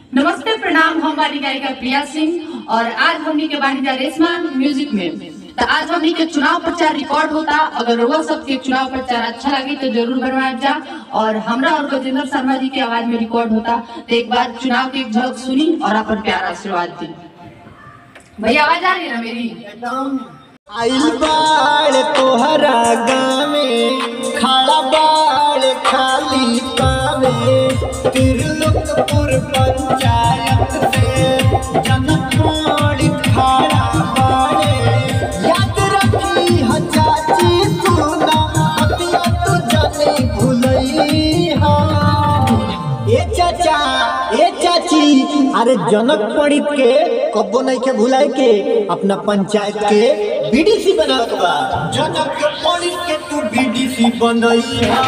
नमस्ते प्रणाम हमारी गायिका प्रिया सिंह और आज हमनी के बानी जा रेशमा म्यूजिक में तो आज हमनी के चुनाव प्रचार रिकॉर्ड होता अगर वो सबके चुनाव प्रचार अच्छा लगे तो जरूर बनवाए जा और हमरा और गजेंद्र शर्मा जी की आवाज में रिकॉर्ड होता तो एक बार चुनाव की एक झलक सुनी और अपन प्यार आशीर्वाद दी भैया आवाज आ रही है ना मेरी आइल बाड़ तोहरा गावे खड़ा बाड़ खाली पावे तिरलुकपुर पंचायत से जनकोड़ खड़ा बाड़े याद रखी ह चाची सुना हतिया तू जाने भुलई हा ए चाचा ए चाची अरे जनक पंडित के कब्बो नहीं के भुलाए के अपना पंचायत के बीडीसी बना बा जनक पंडित के तू बीडीसी बनई हा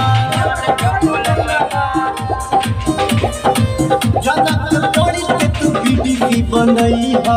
जनक पंडित के तू बीडीसी बनई हा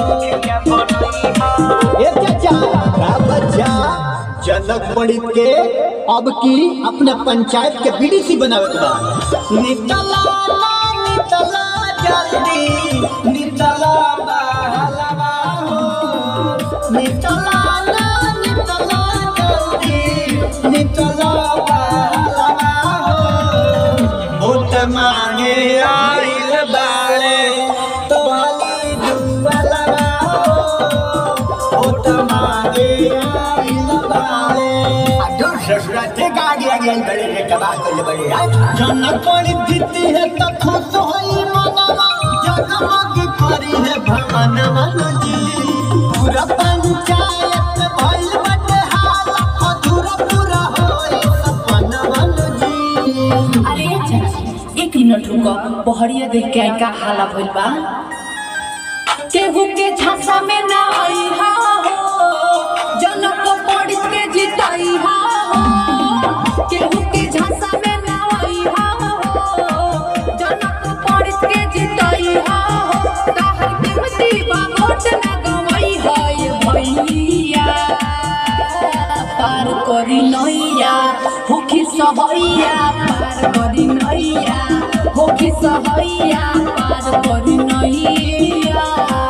ए चाचा का बच्चा जनक पंडित के अब की अपने पंचायत के बीडीसी बनावे के बा नितला ला, नितला जल्दी नितला बहलवा हो नितला ला, नितला जल्दी नितला बहलवा हो वोट मांगे आइल बाड़े तोहली जुअलवा हो वोट मांगे आइल बाड़े दूर ससुरा थे का आगे आगे आई बड़े रे कबाल कर ले बड़े यार जनक पंडित जीती है तो खुश होई मनवा जगमग करी है भवन जी पूरा पंचायत भइल बटे हाल अधूरा पूरा होई सपन जी अरे चाची, एक मिनट रुको पहड़िया देख के आई का हाला भइल बा केहू के झांसा में ना आई हा हो जनक पंडित के जिताई हा हो केहू के झांसा में ना आई हा हो जनक पंडित के जिताई हा हो ताहर कीमती बा वोट ना गवाई है भैया पार करी नैया होखी सहैया पार करी नैया होखी सहैया पार करी नैया